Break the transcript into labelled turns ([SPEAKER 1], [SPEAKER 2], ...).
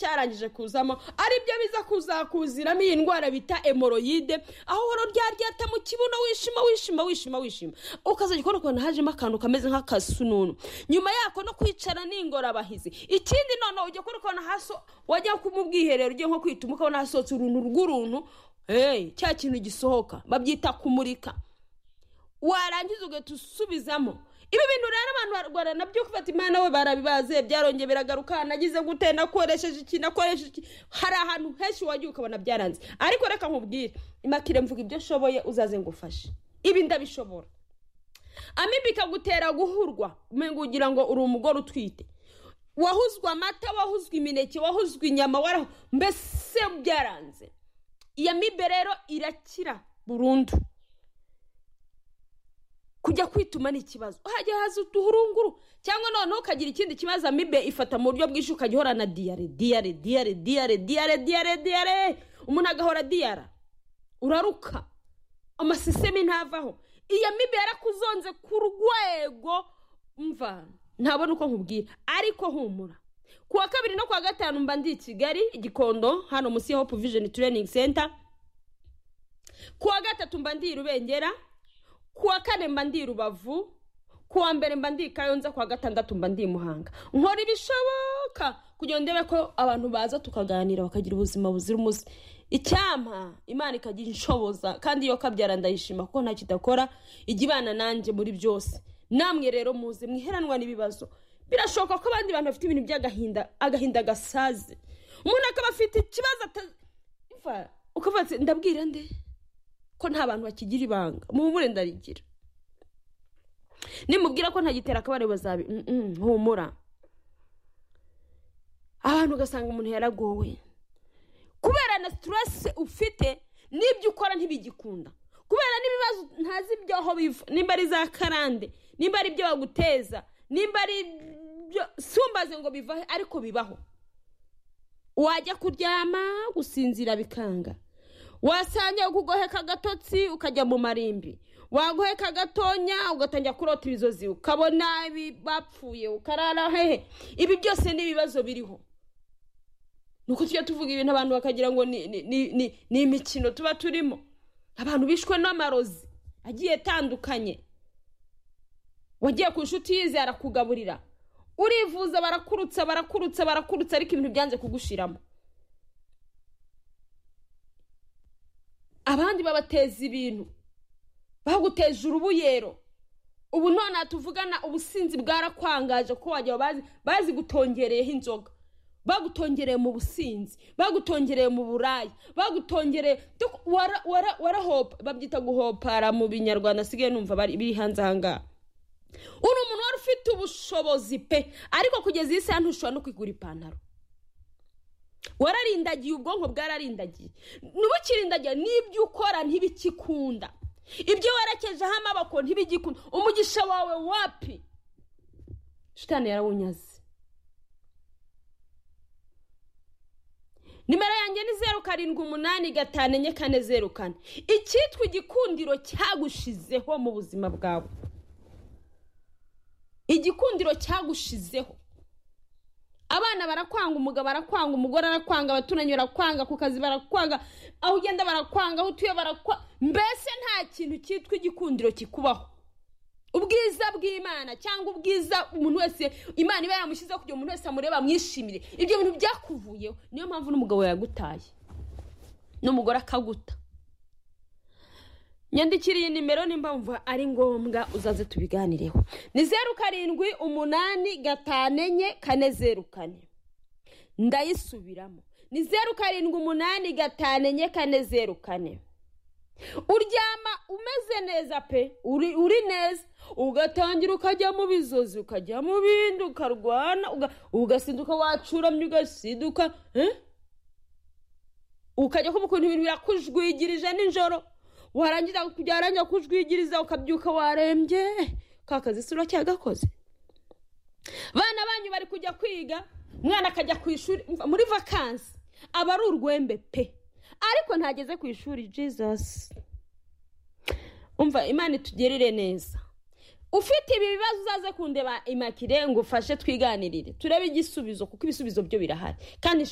[SPEAKER 1] cyarangije kuzamo aribyo biza kuzakuziramo iyi ndwara bita emoroyide aho uhora uryaryata mu kibuno wishima wishima wishima wishima ukazajya ukora ukuntu hajemo akantu kameze nk'akasununu nyuma yako no kwicara n'ingorabahizi ikindi noneho ujya ukora ukuntu hasi wajya mu bwiherero ugiye nko kwituma ukabona hasohotse uruntu rw'uruntu cya kintu gisohoka babyita kumurika warangiza ugahita usubizamo ibi bintu rero abantu barwara nabyo gufata imana we barabibaze byarongeye biragaruka nagize gute nakoresheje iki nakoresheje iki hari ahantu henshi wagiye ukabona byaranze ariko reka nkubwire imakire mvuga ibyo ushoboye uzaze ngufashe ibi ndabishobora amibi ikagutera guhurwa ugira ngo uri umugore utwite wahuzwe amata wahuzwe imineke wahuzwe inyama waraho mbese byaranze iyo mibe rero irakira burundu kujya kwituma ni ikibazo uhajya haza uduhurunguru cyangwa noneho ukagira ikindi kibazo amibe ifata mu buryo bwinshi ukajya uhorana diyare diyare diyare diyare diyare diyare diyare umuntu agahora diyara uraruka amasisemi ntavaho iyo mibe yarakuzonze ku rwego mva ntabona uko nkubwira ariko humura ku wa kabiri no ku wa gatanu mba ndi i kigali igikondo hano munsi ya hope vision training center ku wa gatatu mba ndi i rubengera ku wa kane mba ndi i rubavu ku wa mbere mba ndi i kayonza ku wa gatandatu mba ndi i muhanga nkora ibishoboka kugira ngo ndebe ko abantu baza tukaganira bakagira ubuzima buzira umuze icyampa imana ikagira inshoboza kandi iyo kabyara ndayishima kuko nta kidakora ijya ibana nanjye muri byose namwe rero muzi mwiheranwa n'ibibazo birashoboka ko abandi bantu bafite ibintu by'agahinda agahinda gasaze umuntu akaba afite ikibazo ukavuga ndabwira nde ko nta bantu bakigira ibanga muhumure ndarigira nimubwira ko ntagitera akabari bazabi humura abantu ugasanga umuntu yaragowe kubera na siteresi ufite n'ibyo ukora ntibigikunda kubera n'ibibazo ntazi iby'aho biva nimba ari za karande nimba ari ibyo baguteza nimba ari ibyo sumbaze ngo bivahe ariko bibaho wajya kuryama gusinzira bikanga wasanga kugoheka agatotsi ukajya mu marimbi wagoheka agatonya ugatangira kurota ibizozi ukabona bapfuye ukarara hehe ibi byose ni ibibazo biriho ni uko tujya tuvuga ibintu abantu bakagira ngo ni imikino tuba turimo abantu bishwe n'amarozi agiye atandukanye wagiye ku inshuti yize arakugaburira urivuza barakurutsa barakurutsa barakurutsa ariko ibintu byanze kugushiramo abandi babateza ibintu baguteje urubuyero ubu none tuvugana ubusinzi bwarakwangaje ko wajya bazi bazi gutongereyeho inzoga bagutongereye mu businzi bagutongereye mu buraya bagutongereye warahopa babyita guhopara mu binyarwanda asigaye numva biri hanze ahangaha uri umuntu wari ufite ubushobozi pe ariko kugeza iyi saha ntushobora no kwigura ipantaro wararindagiye ubwonko bwararindagiye ntubukirindagiye n'ibyo ukora ntibikikunda ibyo werekejeho amaboko ntibigikunda umugisha wawe wapi shitani yarawunyaze nimero yanjye ni zeru karindwi umunani gatanu enye kane zeru kane icyitwa igikundiro cyagushizeho mu buzima bwawe igikundiro cyagushizeho abana barakwanga umugabo arakwanga umugore arakwanga abaturanyi barakwanga ku kazi barakwanga aho ugenda barakwanga aho utuye barakwanga mbese nta kintu cyitwa igikundiro kikubaho ubwiza bw'imana cyangwa ubwiza umuntu wese imana iba yaramushyizeho kugira umuntu wese amureba amwishimire ibyo bintu byakuvuyeho niyo mpamvu n'umugabo yagutaye n'umugore akaguta nyandikira iyi nimero nimba wumva ari ngombwa uzaze tubiganireho ni zeru karindwi umunani gatanu enye kane zeru kane ndayisubiramo ni zeru karindwi umunani gatanu enye kane zeru kane uryama umeze neza pe uri neza ugatangira ukajya mu bizozi ukajya mu bindi ukarwana ugasinduka wacuramye ugasinduka ukajya kumva ukuntu ibintu birakujwigirije nijoro warangiza byarangira kujwigiriza ukabyuka warembye ka kazi si uracyagakoze abana banyu bari kujya kwiga umwana akajya ku ishuri muri vakansi aba ari urwembe pe ariko ntageze ku ishuri jizasi umva imana itugerere neza ufite ibi bibazo uzaze kundeba imakire ngo ufashe twiganirire turebe igisubizo kuko ibisubizo byo birahari kandi